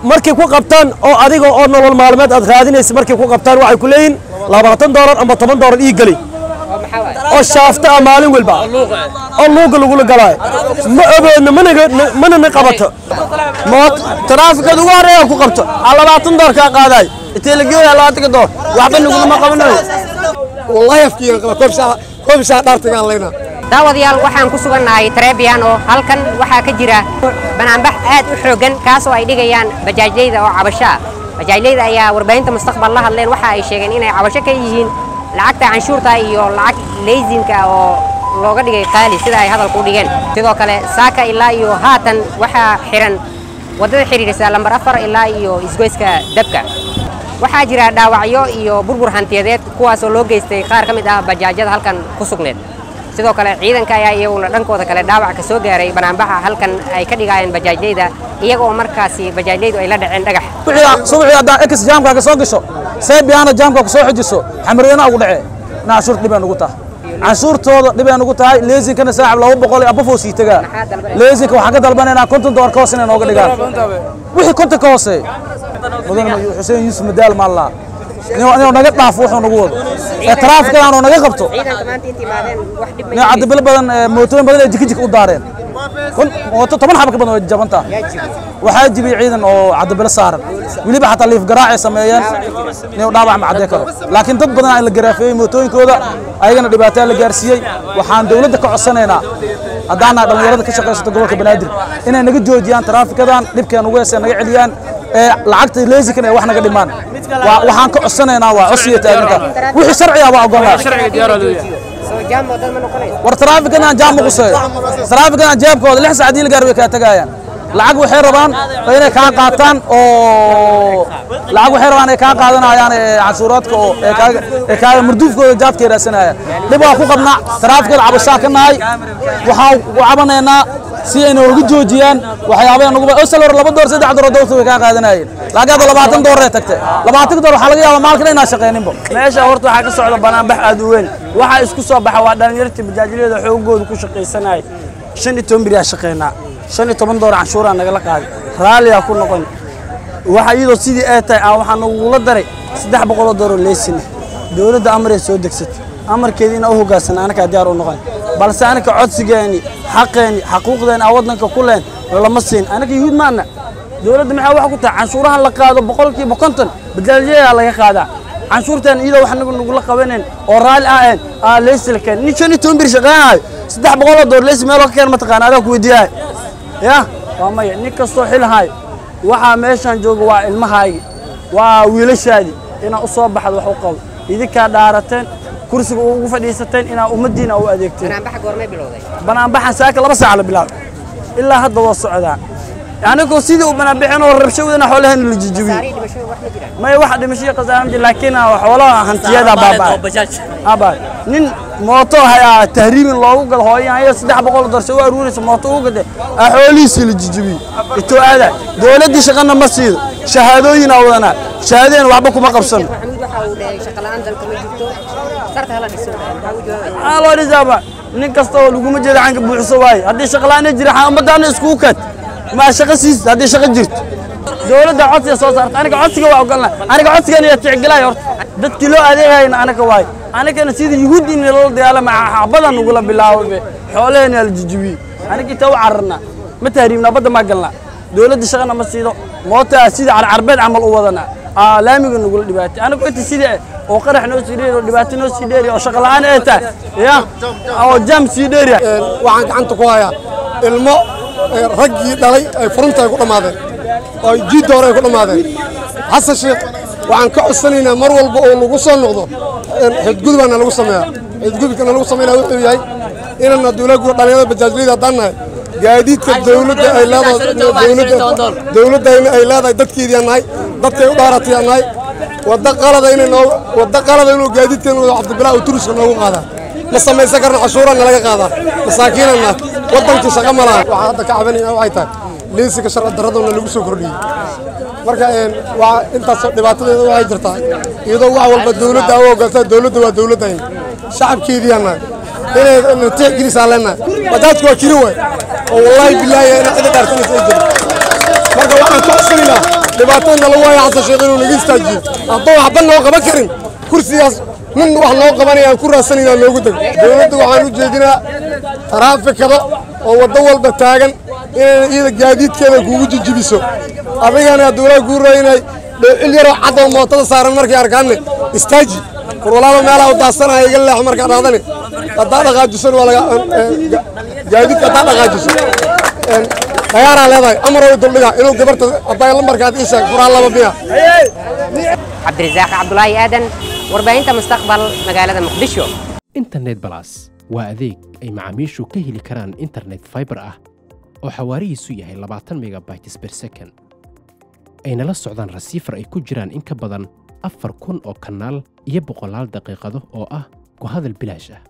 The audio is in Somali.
markay ku qabtaan oo adiga oo nolol maalmeed aad raadinaysa markay ku qabtaan waxay ku leeyihin labaatan doolar amba toban doolar ii geli oo shaafta ah maalin walba oo luuga lagula galaayo ma ogoodno mana na qabato moot taraafikada ugu horreeya ku qabto aa labaatan door kaa qaadaay intee la geeyaa labaatanka door waxba nagulama qabanayo wallahi afkiigan qaba koobshaa koobshaa dhaartagaan leynaa daawadayaal waxaan ku sugannahay trebian oo halkan waxaa ka jira banaanbax aad u xooggan kaasoo ay dhigayaan bajaajleyda oo cabasho ah bajaajleyda ayaa warbaahinta mustaqbal la hadleen waxa ay sheegeen inay cabasho ka yihiin lacagta canshuurta iyo lacag leysinka oo looga dhigay qaali sida ay hadalku u dhigeen sidoo kale saaka ilaa iyo haatan waxaa xihan waddada xidhiidhisa lambar afar ilaa iyo isgoyska dabka waxaa jira dhaawacyo iyo burbur hantiyadeed kuwaasoo loo geystay qaar ka mid ah bajaajyada halkan ku sugneed sidoo kale ciidanka ayaa iyaguna dhankooda kale dhaawac ka soo gaaray banaanbaxa halkan ay ka dhigaayeen bajaajleyda iyaga oo markaasi bajaajleydu ay la dhaceen dhagax subaxii haddaa ex jaamkaaga soo gasho seebiyaana jaamkaa ku soo xujiso xamariyana ugu dhacee ina canshuurta dhibay nugu tahay canshuurtooda dhibay nugu tahay leesinkana saaxib laba boqol abafoo sii tagaa leesinka waxaan ka dalbanaynaa konton dolar ka hoose inay nooga dhigaan wixii konton ka hooseey mudane xuseen yuusuf madaal maallaa inuu naga dhaafo wuxuu nagu wado ee taraafikadaan oo naga qabto nin cadibilo badan mootooyin badan ee jikijik u daareen mooto toban xaba ka badan way jabantaa waxaa jibiyey ciidan oo cadibilo saaran weliba xataa liif garaacay sameeyeen inuu dhaawac ma caddee karo laakiin dad badan in la garaafeeyey mootooyinkooda ayagana dhibaataa la gaarsiiyey waxaan dowladda ka codsanaynaa haddaana dhallinyarada ka shaqaysata gobolka banaadir inay naga joojiyaan taraafikadan dhibkeen ugu heesee naga celiyaan ee lacagta leesikan ee wax naga dhimaan waxaan ka codsanaynaa waa codsiga taaginta wixii sharciga waa ogolnaa war taraafikadan jaam ma quseeyo taraafikadan jeebkooda lix saacadii la gaar way kaa tagaayaan lacag waxay rabaan inay kaa qaataan oo lacag waxay rabaan ay kaa qaadanayaan canshuuraadka oo ee kaaga marduufkooda jaadka raadsanayaan dhib waa ku qabnaa taraafikada cabashaa ka nahay waxaan u cabanaynaa si ay nooga joojiyaan waxyaabaha nagu osal hore laba door saddex door dowlta way kaa qaadanayeen laakiin hadda labaatan door ee tagtay labaatan door waxaa laga yaabaa maalkana inaan shaqayninba meesha horta waxaa ka socda banaanbax aad u weyn waxaa isku soo baxa waa dhallinyartii bajaajyada xoogooda ku shaqaysanaya shan iyo toban beriyaa shaqaynaa shan iyo toban door canshuuraa nagala qaaday raalliyaa ku noqon waxa iyadoo sidii ay tahay aan waxaa nagula daray saddex boqoloo dooroo leesina dowladda amaray soo degsatay amarkeedii inaa u hogaansana anakaa diyaar u noqon balse anaka codsigeeni xaqeeni xaquuqdeeni aan waddanka ku leen lama siin anaka yuhuud maana dowladda maxaa wax ku tahay canshuurahan la qaado boqolkiiba konton bajaajyadaa laga qaadaa canshuurtan iyadoo wax nagu nagula qabanayn oo raalli aheen aa leysi la keen nin shan iyo toban bir shaqaynayo saddex boqoloo door leysi meeloo ka keen mataqaana adaa ku weydiiyahay ya waa maya nin kastoo xilhayo waxaa meeshaan jooga waa ilmahaagi waa wiilashaadii inaa u soo baxda wax u qabo idinkaa dhaarateen kursiga ugu fadhiisateen inaa ummaddiina u adeegteen banaanbaxan saaka laba saaca la bilaabay ilaa hadda waa socdaa anigoo sidii u banaanbaxeen oo rabshawadana xoolaheena la jijibiyey maya waxa dhimashiyo khasaare ma jiro laakiin xoolaha hantiyada baabaa nin mooto hayaa tahriibin loogu gado hooyahan saddex boqol doorse u aruuraysa mooto ugu gade aa xoolihiisii la jijibiyey itoo aada dowladdii shaqana ma siido shahaadooyinaa wadanaa shahaadeen waxba kuma qabsano maxaa loo dhisaaba nin kasta oo laguma jeeda canka buuxiso waaye haddii shaqla'aana jira ummadaana iskugu kaad maa shaqo siisid haddii shaqo jirto dowladda codsiga soo saarta aniga codsiga waa ogolna aniga codsigeena yaa ticgelay horta dadkii loo adeegayna anaga waaye anigana sida yuhuuddi in loola dagaalama xabadan nagula bilaabo xoolaheena la jijibiyey aniga inta u cararna ma tahriibnaa badda maa galnaa dowladda shaqana ma siido mootaa sida carcarbeed camal u wadana laamiga nagula dhibaatay anigu inta sidii oo qarax noo sii dheeri oo dhibaato noo sii dheeri oo shaqo la'aan ay tahay ya oo jaam sii dheeri waxaan gacanta ku hayaa ilmo raggii dhalay ay furunta ay ku dhammaadeen oo jiidda hore ay ku dhammaadeen xasan sheekh waxaan ka codsanaynaa mar walba oo lagu soo noqdo xidgudubaana lagu sameeyaa xidgudubkana lagu sameynaya wuxuu yahay inana dowladda dhalinyarada bajaajliyada haddaan nahay gaadiidka dowladda ay leedahay dowladda dowladdayna ay leedahay dadkeedii nahay dadkay u dhaaratay nahay wadda qalada inay noo wadda qalada inuu gaadiidkan cabdibilaa uu turiska noogu qaadaa ma samaysan karna cashuurana laga qaadaa masaakiinana waddankii shaqo ma laha waxaa hadda ka cabanayna waxay tahay liisiga sharci darraduna lagu soo kordhiyey marka waa intaas dhibaatadeeda waxay jirtaa iyadoo wax walba dowladda u ogoltaa dowladda waa dowladdayna shacabkeediiana inay tixgelisaan leenahay wadaadku waa kiri waay oo wallaahi bilaahi ina cidi dhaarsanaysa ay jirin marka waxaan ka codsanaynaa dhibaatada nala waaya xasan sheekh inuu naga istaajiyo hadduu waxba noo qaban karin kursigaas nin wax noo qabanaya aan ku raadsanayna noogu dego dowladda waxaan u jeedinaa taraafikada oo waddo walba taagan inayna iyada gaadiidkeeda kugu jijibiso adigana dowlaha kuu raynay dhoocil yaroo cadoo mootada saaran markay arkaanne istaaji war walaalo meelaha u daadsanaya iga leex markaa dhaadane haddaa dhaqaajisan waa laga gaadiidka haddaa dhaqaajiso dayaaraa leedahay amar way duldhiga inuu gabarta hadday lambarkaad ii sheeg furaa laba miya cabdirasaaq cabdulaahi aadan warbaahinta mustaqbal magaalada muqdisho internet balas waa adeeg ay macaamiishu ka heli karaan internet fiber ah oo xawaarihiisu yahay labaatan megabytes per second ayna la socdaan rasiifar ay ku jiraan in ka badan afar kun oo kanaal iyo boqolaal daqiiqado oo ah ku hadal bilaash ah